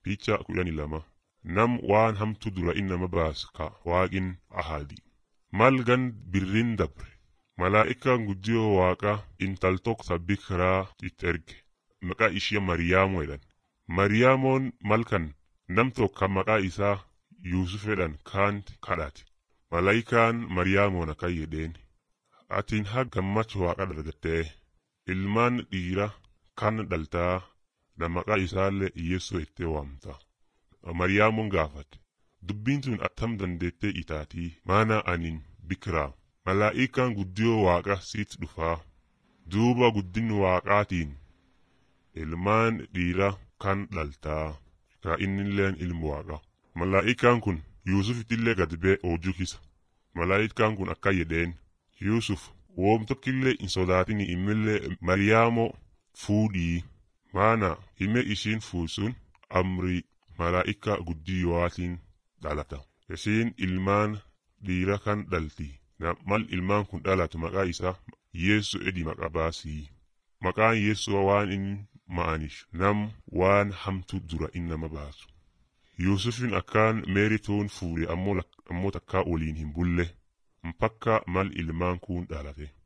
Picha kudhanii lama nam waan hamtu dura innama baas ka waaqin ahadi. Mal gan birrin dabre malaa'ikaan guddiyoo waaqa intal tokko sabbi kiraa itti erge maqaa ishee Mariyaamoo jedhan. Mariyaamoon malkan nam tokko maqaa isaa Yuusuf jedhan kaanti kadhate. Malaa'ikaan Mariyaamoon akkan jedheen atiin haa gammachuu waaqa dargattee ilmaan dhiira kan dhaltaa na maqaa isaallee Yeessoo ittee waamta. Mariyaamoon gaafate dubbiin sun attam dandeettee itaatii maana anin bikiraa malaa'ikaan guddiyoo waaqa siit dhufaa duuba guddin waaqaatiin ilmaan dhiira kan dhaltaa ka innilleen ilmu waaqa malaa'ikaan kun yuusufittillee gad bee oojuu kisa malaa'ikaan kun akka jedheen yuusuf woom tokkillee hin sodaatini immillee mariyaamoo fuudhii maana hime ishiin fuusun amrii malaa'ika guddiyootiin dhalata isiin ilmaan dhiira kan dhalti mal ilmaan kun dhalatu maqaa isaa yeessu edi maqa baasii maqaan yeessoo waan inni ma'anish nam waan hamtu dura innama baasu yuusufin akkaan meeritoon fuudhe ammoo takkaa waliin hin bulle mpakka mal ilmaan kun dhalate